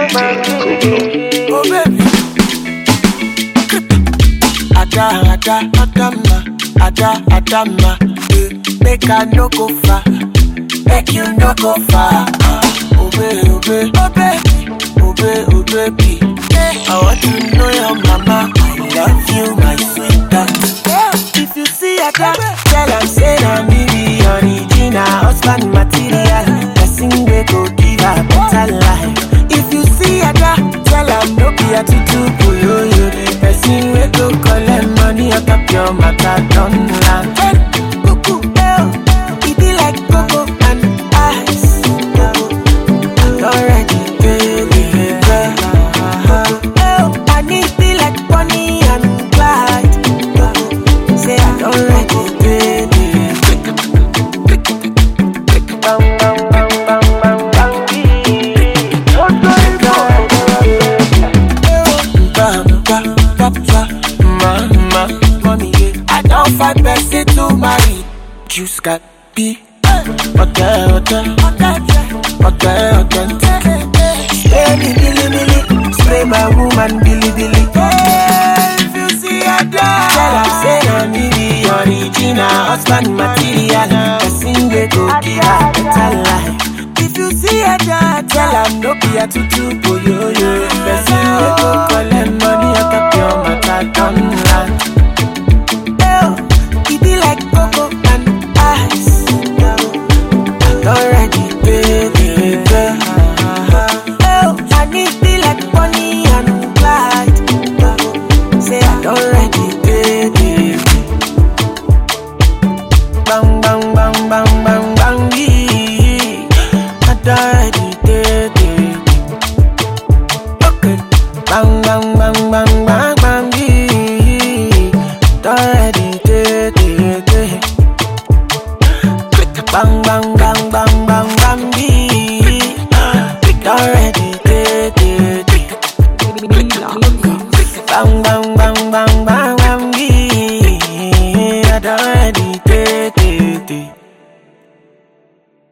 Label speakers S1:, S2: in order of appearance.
S1: Oh baby. Ada, ada, adama, ada, adama. eh, Make I no go far, make you no go far. ah. Oh baby, oh baby, oh baby, oh baby, oh baby. eh, I want to know your mama. I love you, my sweetheart. If you see Ada, tell her say na me be original husband material. Person wey go give her better life. If you see Ada, tell her no be a tutu boyoyo. Person wey go collect money on top your matter don land. Cuckoo, eh, e be like cocoa and ice. Already, baby, baby. Oh, I need be like Bonnie and Clyde. Say I don't like it, baby. Bang, bang, bang, bang, bang, bang, Bam, bam, bam, bam, mama, mommy, yeah. I don't find person to marry. Juice got be. Okay, okay, okay, okay. Spray me, billy, billy. Spray my woman, billy, billy. If you see a dog, tell her say na me be original husband material. Person wey go give her better life. If you see a dog, tell her no be a tutu boyoyo. Person wey go collect money on top your matter don land. Oh, e be like cocoa and ice. Already, baby, baby. Oh, I need be like Bonnie and Clyde. Say I don't ready, baby. Bang, bang, bang, bang, bang, bang, yeah. I don't ready, baby. Okay. Bang, bang, bang, bang, bang, bang, yeah. Don't ready, baby. Bang bang bang bang bang bang bee. Already dead, dead, dead. Bang bang